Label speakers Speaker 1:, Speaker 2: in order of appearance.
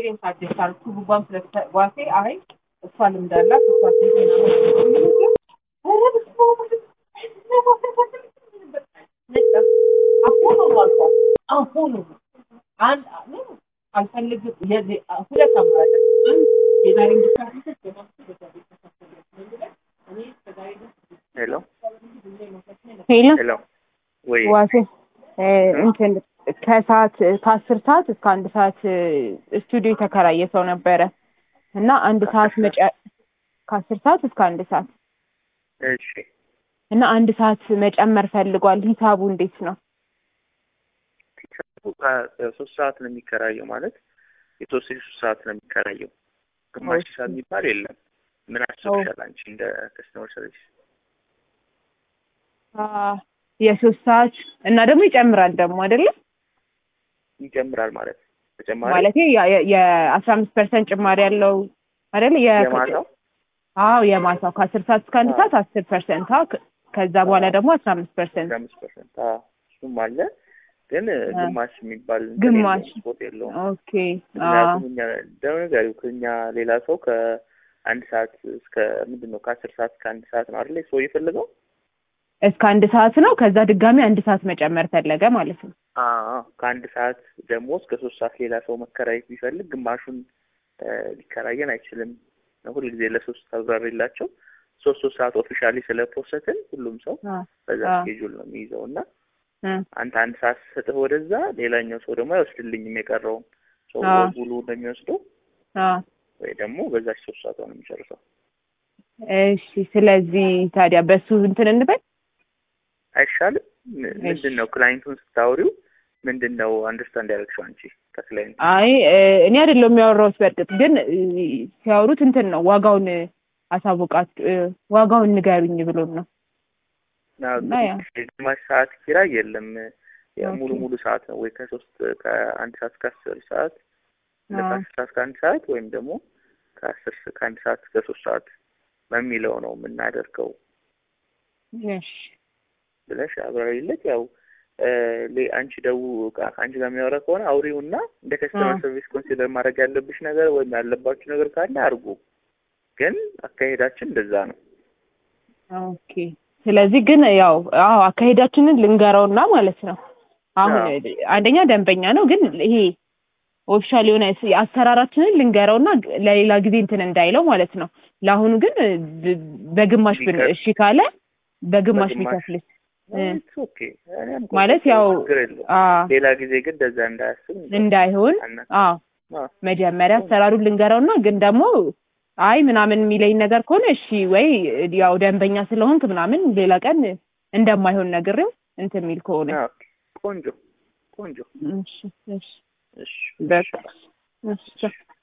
Speaker 1: ኤክስፔሪየንስ አድርጌ አልኩ ጉጓም ስለዋሴ አይ እሷ ልምድ አላት እሷ አሁኑ አንድ አልፈልግም ሁለት አማራጭ የዛሬ
Speaker 2: ሄሎ
Speaker 3: ሄሎ
Speaker 2: ሄሎ ወይ
Speaker 3: ዋሴ እንትን ከሰዓት ከአስር ሰዓት እስከ አንድ ሰዓት ስቱዲዮ የተከራየ ሰው ነበረ እና አንድ ሰዓት መጨ ከአስር ሰዓት እስከ አንድ ሰዓት
Speaker 2: እሺ
Speaker 3: እና አንድ ሰዓት መጨመር ፈልጓል። ሂሳቡ እንዴት ነው?
Speaker 2: ሶስት ሰዓት ነው የሚከራየው ማለት የተወሰነ ሶስት ሰዓት ነው የሚከራየው። ግማሽ ሰዓት የሚባል የለም። ምን አስበሻል አንቺ እንደ ከስተመር ሰርቪስ?
Speaker 3: የሶስት ሰዓት እና ደግሞ ይጨምራል ደግሞ አይደለም
Speaker 2: ይጨምራል ማለት ተጨማሪ
Speaker 3: ማለት የአስራ አምስት ፐርሰንት ጭማሪ ያለው አይደል?
Speaker 2: የማታው
Speaker 3: አዎ የማታው ከአስር ሰዓት እስከ አንድ ሰዓት አስር ፐርሰንት ከዛ በኋላ ደግሞ አስራ አምስት ፐርሰንት
Speaker 2: አስራ አምስት ፐርሰንት እሱም አለ ግን ግማሽ የሚባል
Speaker 3: ግማሽ
Speaker 2: ስፖርት የለውም።
Speaker 3: ኦኬ
Speaker 2: ምክንያቱም እኛ ደነጋሪው ከኛ ሌላ ሰው ከአንድ ሰዓት እስከ ምንድን ነው ከአስር ሰዓት እስከ አንድ ሰዓት ነው አይደለ ሰው የፈለገው
Speaker 3: እስከ አንድ ሰዓት ነው። ከዛ ድጋሚ አንድ ሰዓት መጨመር ፈለገ ማለት ነው።
Speaker 2: አዎ ከአንድ ሰዓት ደግሞ እስከ ሶስት ሰዓት ሌላ ሰው መከራየት ቢፈልግ ግማሹን ሊከራየን አይችልም። ሁልጊዜ ለሶስት አብራሪላቸው ሶስት ሶስት ሰዓት ኦፊሻሊ ስለፖሰትን ሁሉም ሰው በዛ ስኬጁል ነው የሚይዘው እና አንተ አንድ ሰዓት ሰጥህ ወደዛ ሌላኛው ሰው ደግሞ አይወስድልኝም የቀረውን ሰው ሙሉ እንደሚወስደው ወይ ደግሞ በዛች ሶስት ሰዓቷ ነው የሚጨርሰው።
Speaker 3: እሺ ስለዚህ ታዲያ በሱ እንትን እንበል
Speaker 2: አይሻልም? ምንድን ነው ክላይንቱን ስታወሪው ምንድን ነው አንደርስታንድ ያደረግሽው አንቺ ከክላይንቱ?
Speaker 3: አይ እኔ አይደለሁም የሚያወራሁት። በእርግጥ ግን ሲያወሩት እንትን ነው ዋጋውን አሳውቃት ዋጋውን ንገሩኝ ብሎን ነው።
Speaker 2: ግማሽ ሰዓት ኪራይ የለም ሙሉ ሙሉ ሰዓት ነው ወይ ከሶስት ከአንድ ሰዓት እስከ አስር ሰዓት ከአስር ሰዓት እስከ አንድ ሰዓት ወይም ደግሞ ከአስር ከአንድ ሰዓት እስከ ሶስት ሰዓት በሚለው ነው የምናደርገው ብለሽ አብራሪለት። ያው አንቺ ደው ከአንቺ ጋር የሚያወራ ከሆነ አውሪውና እንደ ከስተመር ሰርቪስ ኮንሲደር ማድረግ ያለብሽ ነገር ወይም ያለባችሁ ነገር ካለ አድርጉ። ግን አካሄዳችን እንደዛ ነው።
Speaker 3: ኦኬ። ስለዚህ ግን ያው አዎ አካሄዳችንን ልንገረውና ማለት ነው። አሁን አንደኛ ደንበኛ ነው፣ ግን ይሄ ኦፊሻል የሆነ አሰራራችንን ልንገረውና ለሌላ ጊዜ እንትን እንዳይለው ማለት ነው። ለአሁኑ ግን በግማሽ ብን እሺ ካለ በግማሽ ቢከፍልስ ማለት ያው
Speaker 2: ሌላ ጊዜ ግን እንደዛ እንዳያስብ
Speaker 3: እንዳይሆን አዎ መጀመሪያ አሰራሩን ልንገረውና ግን ደግሞ አይ ምናምን የሚለኝ ነገር ከሆነ እሺ ወይ ያው ደንበኛ ስለሆንክ ምናምን ሌላ ቀን እንደማይሆን ነግሬው እንትን የሚል ከሆነ
Speaker 2: ቆንጆ ቆንጆ
Speaker 3: እሺ እሺ
Speaker 2: እሺ
Speaker 3: በቃ እሺ